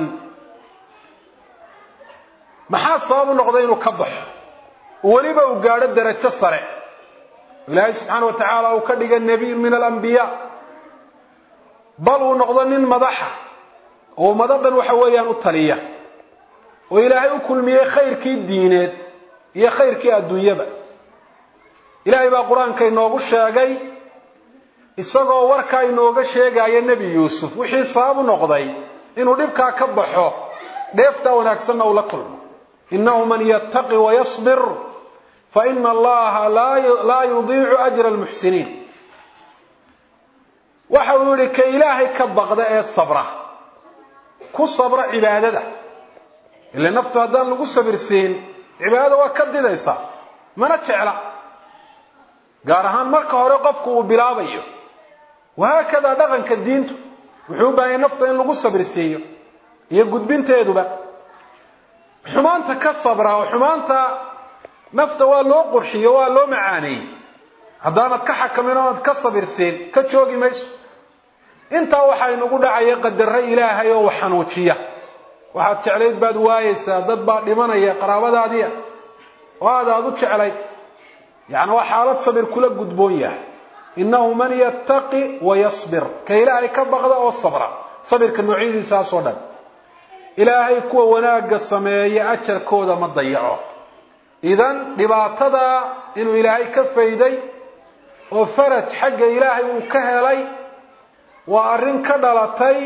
maxaa sabab u noqday inuu ka baxo weliba uu gaadho darajo sare ilaahay subxaana wa tacaala uu ka dhiga nebiy min alambiyaa bal uu noqdo nin madaxa oo ummado dhan waxa weeyaan u taliya oo ilaahay u kulmiyey khayrkii diineed iyo khayrkii adduunyaba ilaahay baa qur-aanka inoogu sheegay isagoo warkaa inooga sheegaya nebi yuusuf wixii sabab u noqday inuu dhibkaa ka baxo dheeftaa wanaagsanna uu la kulmo innahu man yattaqi wayasbir fa ina allaha laa yudiicu ajra almuxsiniin waxa uu yihi ka ilaahay ka baqda ee sabra ku sabra cibaadada ile naftu haddaan lagu sabirsiin cibaadada waa ka didaysaa mana jecla gaar ahaan marka hore qofku uu bilaabayo wahaakadaa dhaqanka diintu wuxuu u baahanya nafta in lagu sabirsiiyo iyo gudbinteeduba xumaanta ka sabra oo xumaanta nafta waa loo qurxiyo waa loo macaaneeyey haddaanad ka xakamin oonad ka sabirsiin ka joogi mayso intaa waxaa inagu dhacaya qadaro ilaahay oo wax xanuujiya waxaad jeclayd baad waayeysaa dad baa dhimanaya qaraabadaadiia oo aad aad u jeclayd yacni waa xaalad sabir kula gudboon yahay innahu man yattaqi wa yasbir ka ilaahay ka baqda oo sabra sabirka noocyadiisaasoo dhan ilaahay kuwa wanaagga sameeya ajarkooda ma dayaco idan dhibaatada inuu ilaahay ka fayday oo faraj xagga ilaahay uu ka helay waa arrin ka dhalatay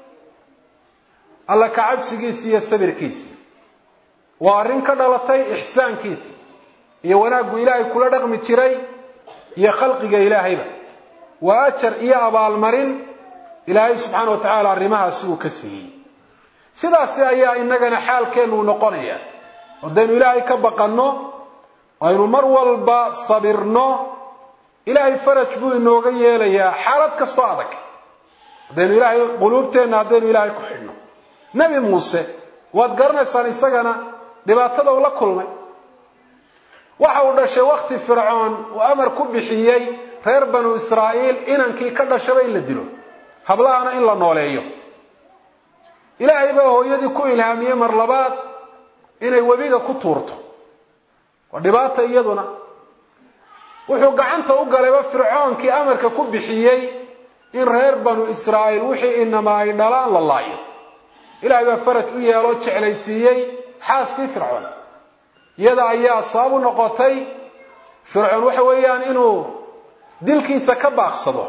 alla kacabsigiisi iyo sabirkiisii waa arrin ka dhalatay ixsaankiisi iyo wanaaggu ilaahay kula dhaqmi jiray iyo khalqiga ilaahayba waa ajar iyo abaalmarin ilaahay subxaana wa tacaala arrimahaasi uu ka siiyey sidaasi ayaa inagana xaalkeennu noqonaya haddaynu ilaahay ka baqanno aynu mar walba sabirno ilaahay faraj buu inooga yeelayaa xaalad kastoo adag haddaynu ilaahay quluubteenna haddaynu ilaahay ku xidhno nebi muuse waad garanaysaan isagana dhibaatada uu la kulmay waxa uu dhashay wakti fircoon uu amar ku bixiyey reer banu israa'iil inankii ka dhashaba in la dilo hablahana in la nooleeyo ilaahay baa hooyadii ku ilhaamiyey mar labaad inay webiga ku tuurto waa dhibaata iyaduna wuxuu gacanta u galayba fircoonkii amarka ku bixiyey in reer banu israa'iil wixii inama ay dhalaan la laayo ilaahay baa faraj u yeeloo jeclaysiiyey xaaskii fircoon iyada ayaa sabab u noqotay fircoon waxa weeyaan inuu dilkiisa ka baaqsado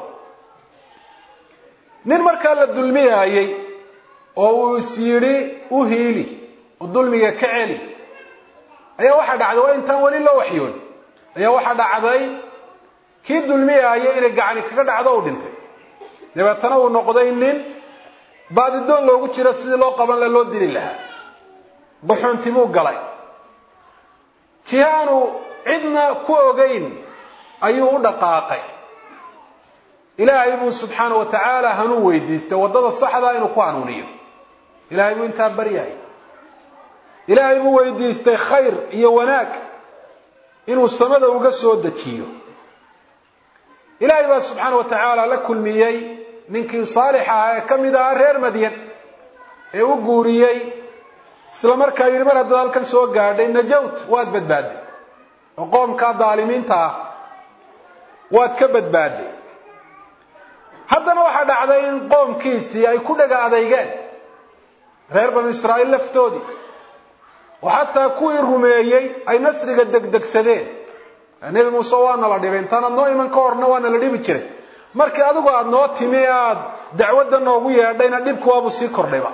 nin markaa la dulmiyaayey oo uu is yidhi u hiili oo dulmiga ka celi ayaa waxaa dhacday waa intaan weli loo waxyoon ayaa waxaa dhacday kii dulmiyaayay inay gacani kaga dhacdo u dhintay dabeetana uu noqday nin baadidoon loogu jiro sidii loo qaban la loo dili lahaa buxuuntimuu galay kii aanu cidna ku ogeyn ayuu u dhaqaaqay ilaahay buu subxaana wa tacaala hanuun weydiistay waddada saxdaa inuu ku hanuuniyo ilaahay buu intaa baryahay ilaahay buu weydiistay khayr iyo wanaag inuu samada uga soo dejiyo ilaahay baa subxaana wa tacaala la kulmiyey ninkii saalix ahaa ee ka mid ahaa reer madyan ee u guuriyey isla markaa yidhi mar haddaad halkan soo gaadhay najawt waad badbaadday oo qoomkaa daalimiinta ah waad ka badbaadday haddana waxaa dhacday in qoomkiisii ay ku dhaga adeygeen reer banu israa'iil laftoodii oo xataa kuwii rumeeyey ay nasriga degdegsadeen nebi muuse waana la dhibay intaanaad noo iman ka horna waana la dhibi jiray markii adigu aada noo timi aada dacwadda noogu yeedhayna dhibku waabuu sii kordhayba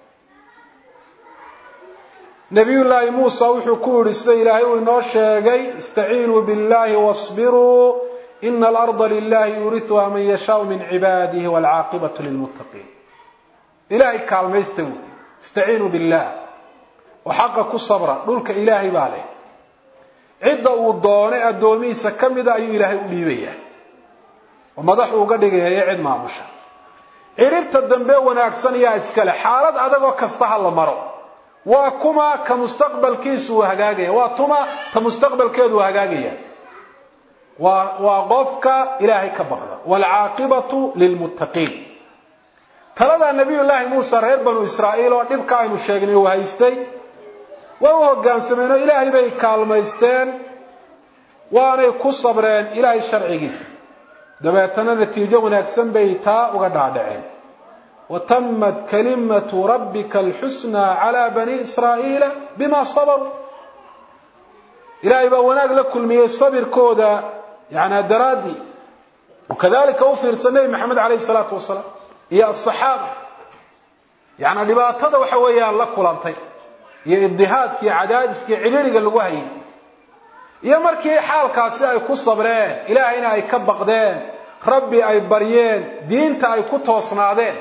nabiyullaahi muusa wuxuu ku yidhi sida ilaahay uu inoo sheegay istaciinuu billahi wasbiruu ina alarda lilahi yuuriuha man yashaau min cibaadihi waalcaaqibatu lilmuttaqiin ilaahay kaalmaysta wy istaciinuu billah oo xaqa ku sabra dhulka ilaahay baa leh cidda uu doonay addoomihiisa ka mida ayuu ilaahay u dhiibayaa oo madaxu uga dhigaya cid maamusha cidhibta dambe wanaagsan yaa iskale xaalad adagoo kasta ha la maro waa kuma ka mustaqbalkiisu uu hagaagaya waa tuma ta mustaqbalkeedu uu hagaagaya waa waa qofka ilaahay ka baqda waalcaaqibatu lilmuttaqiin taladaa nabiyullaahi muuse reer banu israa'iil oo dhibka aynu sheegnay uu haystay waa u hoggaansameen oo ilaahay bay kaalmaysteen waanay ku sabreen ilaahay sharcigiisa dabeetana natiijo wanaagsan bay taa uga dhaadhaceen watamat kalimatu rabbika alxusnaa calaa bani israa'iila bima sabaruu ilaahay baa wanaag la kulmiyey sabirkooda yanaa daraaddii wakadalika u fiirsa nebi maxamed calayhi salaatu wasalaam iyo asaxaaba yaana dhibaatada waxa weeyaan la kulantay iyo ibdihaadka iyo cadaadiska iyo cidhiriga lagu hayay iyo markii xaalkaasi ay ku sabreen ilaahayna ay ka baqdeen rabbi ay baryeen diinta ay ku toosnaadeen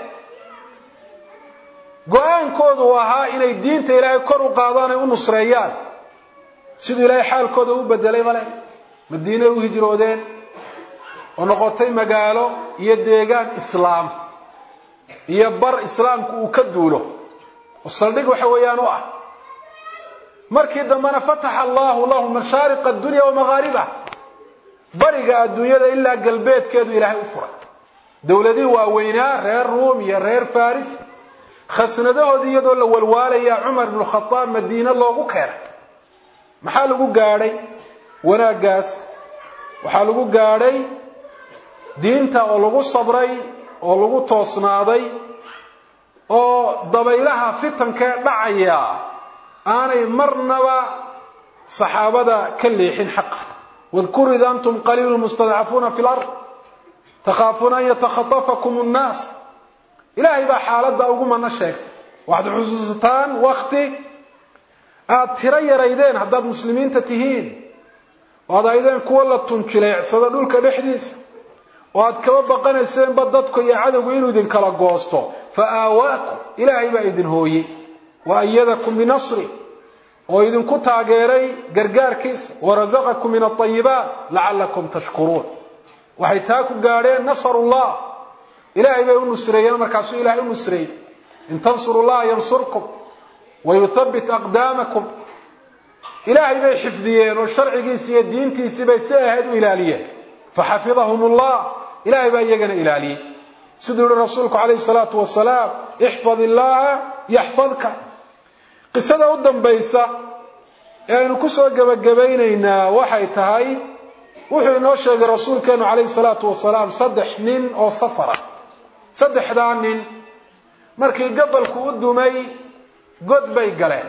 go-aankoodu uu ahaa inay diinta ilaahay kor u qaadaan ay u nusreeyaan siduu ilaahay xaalkooda u bedelay male madiinay u hijroodeen oo noqotay magaalo iyo deegaan islaam iyo bar islaamku uu ka duulo oo saldhig waxa weeyaan u ah markii dambena fataxa allahu lahu mashaariqa addunya wamaghaaribaha bariga adduunyada ilaa galbeedkeedu ilaahay u furay dowladihii waaweynaa reer ruum iyo reer faris khasnadahoodii iyadoo la walwaalaya cumar ibnu khadaab madiine loogu keenay maxaa lagu gaadhay wanaaggaas waxaa lagu gaadhay diinta oo lagu sabray oo lagu toosnaaday oo dabaylaha fitankee dhacaya aanay marnaba saxaabada ka leexin xaqa wadkuruu id antum qaliilu mustadcafuuna fi lard takhaafuuna an yatakhatafakum nnaas ilaahay baa xaaladda ugu mana sheegtay waxaad xusuusataan wakti aada tiro yaraydeen haddaad muslimiinta tihiin oo ad aydeen kuwa la tunjileecsado dhulka dhexdiisa oo aad kaba baqanayseenba dadku iyo cadowgu inuu idinkala goosto fa aawaakum ilaahay baa idin hooyey wa ayadakum binasri oo idinku taageeray gargaarkiisa warasaqakum min alayibaat lacallakum tashkuruun waxay taa ku gaadheen nasarullah ilaahay bay u nusreeyeen markaasuu ilahay u nusreeyey in tansuru llaha yansurkum wayuthabbit aqdaamakum ilaahay bay xifdiyeen oo sharcigiisi iyo diintiisii bay si ahayd u ilaaliyeen faxafidahum allah ilaahay baa iyagana ilaaliyey siduu yihi rasuulku calayhi salaatu wasalaam ixfad illaaha yaxfadka qisada u dambaysa ee aynu kusoo gebagabaynaynaa waxay tahay wuxuu inoo sheegay rasuulkeenu calayhi salaatu wasalaam saddex nin oo safara saddexdaa nin markii gabalku u dumay god bay galeen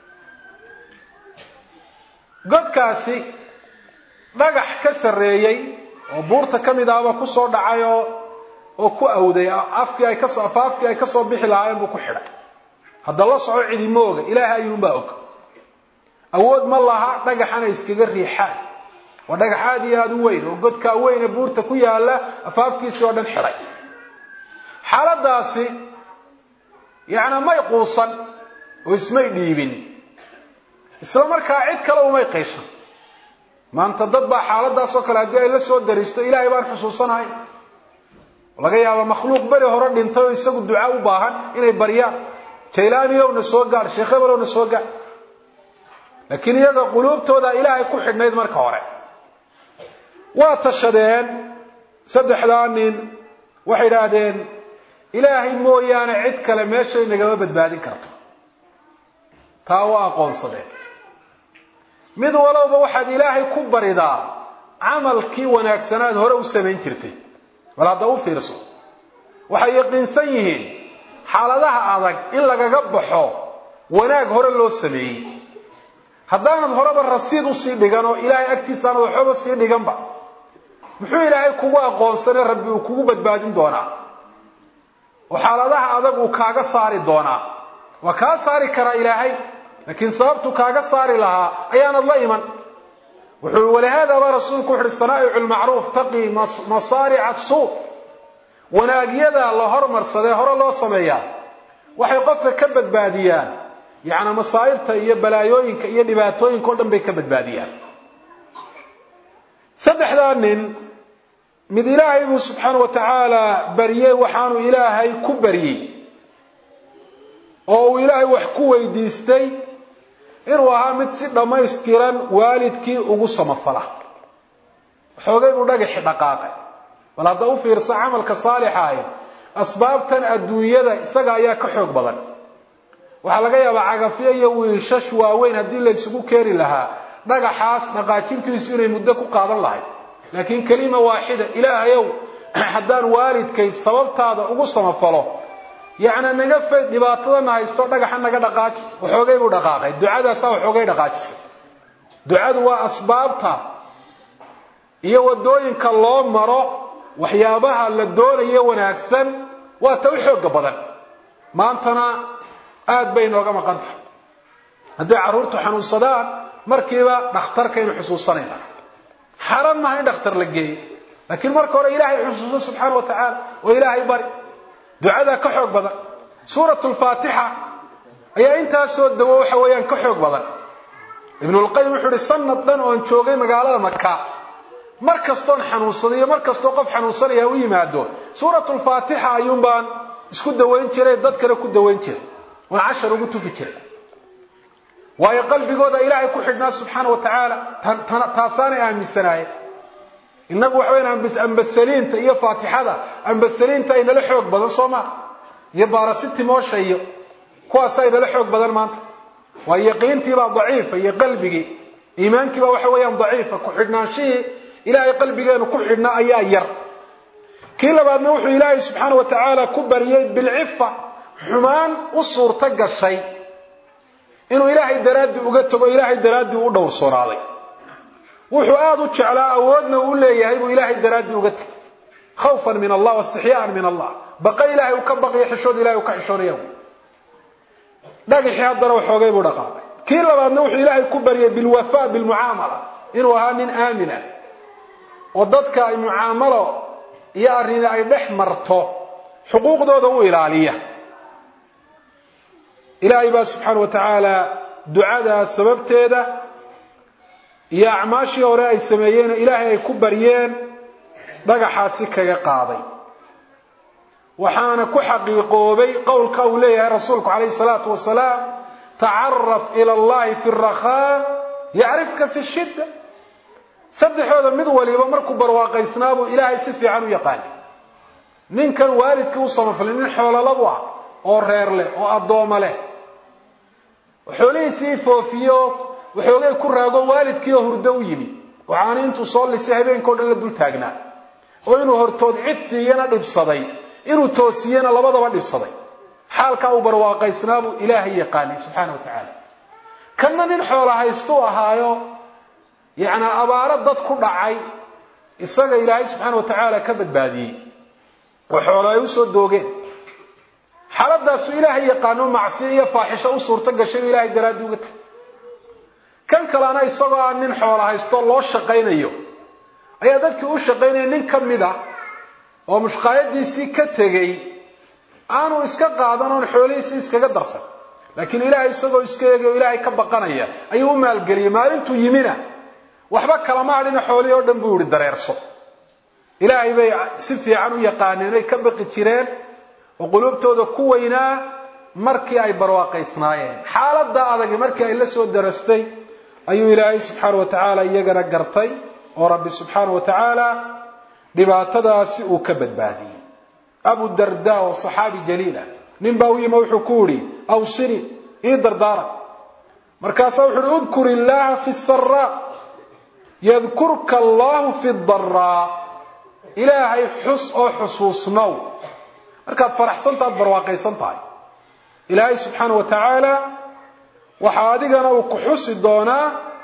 godkaasi dhagax ka sarreeyey oo buurta ka mid ahba kusoo dhacay oo oo ku awday afkii ay kasoo afaafkii ay kasoo bixi lahaayeen buu ku xidhay hadda la soco cidima oga ilaahay ayuunbaa og awood ma laha dhagaxana iskaga riixaan waa dhagax aada iyo aada u weyn oo godkaa weyne buurta ku yaala afaafkiisii oo dhan xidhay xaaladaasi yacnaa may quusan oo ismay dhiibin isla markaa cid kale umay qayshan maanta dad baa xaaladaasoo kale haddii ay la soo dariisto ilaahay baan xusuusanahay laga yaaba makhluuq beri hore dhintay oo isagu duca u baahan inay baryaan jaylaaniyowna soo gaadh sheekh hebelowna soo gaadh laakiin iyaga quluubtooda ilaahay ku xidhnayd marka hore waa tashadeen saddexdaa nin waxay idhaahdeen ilaahay mooyaane cid kale meeshay nagama badbaadin karto taa waa aqoonsadeen mid walowba waxaad ilaahay ku baridaa camalkii wanaagsanaad hore u samayn jirtay bal hadda u fiirso waxay yaqiinsan yihiin xaaladaha adag in lagaga baxo wanaag hore loo sameeyey haddaanad horeba rasiid usii dhigan oo ilaahay agtiisaanad waxbaba sii dhiganba muxuu ilaahay kugu aqoonsane rabbi uu kugu badbaadin doonaa oo xaaladaha adag uu kaaga saari doonaa waa kaa saari karaa ilaahay laakiin sababtu kaaga saari lahaa ayaanad la iman wuxuu walihaada baa rasuulku wuxu uhi sanaa'icu lmacruuf taqii masaarica suu wanaagyada la hormarsadee hore loo sameeyaa waxay qofka ka badbaadiyaan yacnaa masaa'ibta iyo balaayooyinka iyo dhibaatooyinka o dhan bay ka badbaadiyaan saddexdaa nin mid ilaahay buu subxaana wa tacaala baryey waxaanu ilaahay ku baryey oo uu ilaahay wax ku weydiistay inuu ahaa mid si dhammaystiran waalidkii ugu samafala xoogay buu dhagaxi dhaqaaqay bal hadda u fiirso camalka saalixa ahi asbaabtan adduunyada isaga ayaa ka xoog badan waxaa laga yaabaa cagafyo iyo wiishash waaweyn haddii la isugu keeni lahaa dhagaxaas dhaqaajintiisu inay muddo ku qaadan lahayd laakiin kelima waaxida ilaahayow haddaan waalidkay sababtaada ugu samafalo yacni naga fayd dhibaatadana haysto dhagaxa naga dhaqaaji waxoogay buu dhaqaaqay ducadaasaa waxoogay dhaqaajisay ducadu waa asbaabta iyo waddooyinka loo maro waxyaabaha la doonayo wanaagsan waa ta u xooga badan maantana aada bay inooga maqan tahay hadday carruurtu xanuunsadaan markiiba dhakhtarkaynu xusuusanayna xaran maha in dhakhtar la geeyo laakiin marka hore ilaahay xusuuso subxaana wa tacaala oo ilaahay bari ducadaa ka xoog badan suurat lfaatixa ayaa intaasoo dawo waxa weeyaan ka xoog badan ibnulqayim wuxuu ihi sanad dhan oon joogay magaalada maka mar kastoon xanuunsada iyo mar kastoo qof xanuunsanaya u yimaado suurat lfaatixa ayuun baan isku dawayn jiray dad kale ku dawayn jiray oon cashar ugu tufi jiray waayo qalbigooda ilaahay ku xidhnaa subxaana wa tacaala taasaanay aaminsanaayeen innagu waxa weyaan ambasaliinta iyo faatixada ambasaliinta ay nala xoog badan soo maa iyo baarasitimoosha iyo kuwaasa ay nala xoog badan maanta waa yaqiintiibaa daciifa iyo qalbigii iimaankiibaa waxa weeyaan daciifa ku xidhnaanshihii ilaahay qalbigeenu ku xidhnaa ayaa yar kii labaadna wuxuu ilaahay subxaana wa tacaala ku baryey bilcifa xumaan u suurto gashay inuu ilaahay daraaddii uga tago ilaahay daraaddii u dhowrsoonaaday wuxuu aada u jeclaa awoodna uu leeyahay buu ilaahay daraaddii uga tegay khawfan min allah waistixyaaan min allah baqa ilahay uu ka baqiyo xishood ilahay uu ka xishoonaya dhagaxii haddana waxoogay buu dhaqaaqay kii labaadna wuxuu ilaahay ku baryay bilwafa bilmucaamala inuu ahaa nin aamina oo dadka ay mucaamalo iyo arrini ay dhex marto xuquuqdooda u ilaaliya ilaahay baa subxaana wa tacaala ducadaa sababteeda iyo acmaashii hore ay sameeyeen ilaahay ay ku baryeen dhagaxaasi kaga qaaday waxaana ku xaqiiqoobay qowlka uu leeyahay rasuulku calayhi salaatu wasalaam tacaraf ila allahi fi rakhaa yacrifka fi shidda saddexooda mid waliba markuu barwaaqaysnaabuu ilaahay si fiican u yaqaani ninkan waalidkii u samafalay nin xoololabu ah oo reer leh oo addooma leh xoolihiisii foofiyo waxoogay ku raago waalidkii oo hurdo u yimi waxaana intuu soo lisay habeenkao dhan la dul taagnaa oo inuu hortood cid siiyana dhibsaday inuu toosiyena labadaba dhibsaday xaalkaa uu barwaaqaysnaabuu ilaahay yaqaanay subxaana wa tacaala kanna nin xoola haystuu ahaayo yacnaa abaaro dad ku dhacay isaga ilaahay subxaana wa tacaala ka badbaadiyey oo xoolo ay usoo doogeen xaaladaasu ilaahay yaqaano macsiyo iyo faaxisho u suurto gashay inuu ilahay daraaddi uga tegay kan kalena isagoo aan nin xoola haysto loo shaqaynayo ayaa dadkii u shaqaynaya nin ka mid a oo mushqaayadiisii ka tegey aanu iska qaadan oon xoolihiisii iskaga darsan laakiin ilaahay isagoo iska eegay oo ilaahay ka baqanaya ayuu u maalgeliyey maalintuu yimina waxba kalama hadhina xoolihii oo dhan buu yihi dareerso ilaahay bay si fiican u yaqaaneen ay ka baqi jireen oo quluubtooda ku weynaa markii ay barwaaqaysnaayeen xaaladda adagi markii ay la soo darastay ayuu ilaahay subxaana wa tacaala iyagana gartay oo rabbi subxaana wa tacaala dhibaatadaasi uu ka badbaadiyey abu darda oo saxaabi jaliila nin baa u yima wuxuu ku yidhi awsini ii dardaara markaasaa wuxu uhi udkur illaaha fi saraa yadkurka allahu fi daraa ilaahay xus oo xusuusnow markaad faraxsantaad barwaaqaysan tahay ilaahay subxaana wa tacaala waxaa adigana uu ku xusi doonaa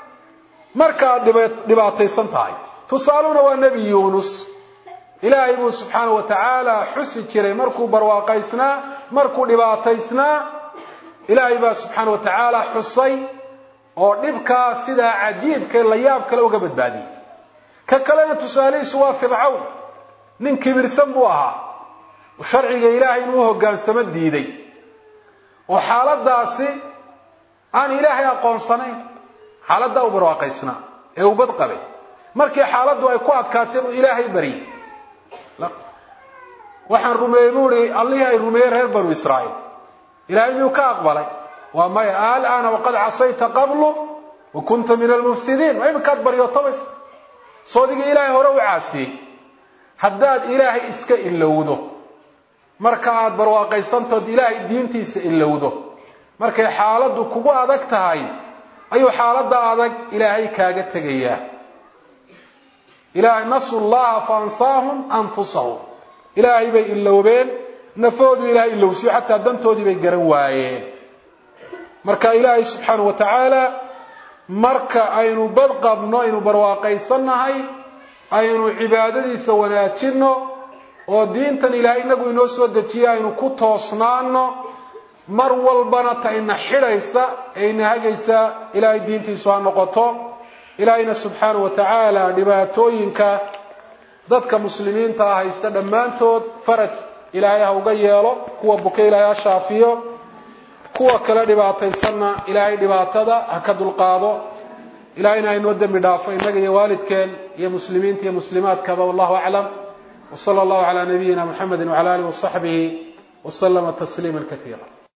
markaad dhibaataysan tahay tusaaluna waa nebi yuunus ilaahay buu subxaana wa tacaala xusi jiray markuu barwaaqaysnaa markuu dhibaataysnaa ilaahay baa subxaana wa tacaala xusay oo dhibkaa sidaa cajiibka la yaab kale uga badbaadiyey ka kalena tusaalihiisu waa fircawn nin kibirsan buu ahaa sharciga ilaahay inuu hoggaansamo diiday oo xaaladaasi aan ilaahay aqoonsanayn xaaladdaa u barwaaqaysnaa ee uu bad qabay markii xaaladdu ay ku adkaatay buu ilaahay baryey waxaan rumeeyey buu ihi allihii ay rumeeyeen reer banu israa'iil ilaahay miyuu ka aqbalay waa maya alana waqad casayta qablu wa kunta min almufsidiin waa iminkaad baryootabaysa soodigii ilaahay hore u caasiyey haddaad ilaahay iska ilowdo marka aad barwaaqaysantood ilaahay diintiisa ilowdo markay xaaladdu kugu adag tahay ayuu xaaladda adag ilaahay kaaga tegayaa ilahay nasu llaha fa ansaahum anfusahum ilaahay bay ilowbeen nafoodu ilahay ilowsiyo xataa dantoodii bay garan waayeen marka ilaahay subxaana wa tacaala marka aynu bad qabno aynu barwaaqaysannahay aynu cibaadadiisa wanaajinno oo diintan ilaahay inagu inoo soo dejiye aynu ku toosnaano mar walbana ta ina xidhaysa ee ina hagaysa ilaahay diintiisu ha noqoto ilaahayna subxaana wa tacaala dhibaatooyinka dadka muslimiinta ah haysta dhammaantood faraj ilaahay ha uga yeelo kuwa buka ilaahay ha shaafiyo kuwa kale dhibaataysanna ilaahay dhibaatada ha ka dulqaado ilahayna haynoo dembi dhaafo innaga iyo waalidkeen iyo muslimiinta iyo muslimaadkaba wallahu aclam wsala allahu calaa nabiyina muxamedi wcala alihi wasaxbihi waslama tasliima kaiira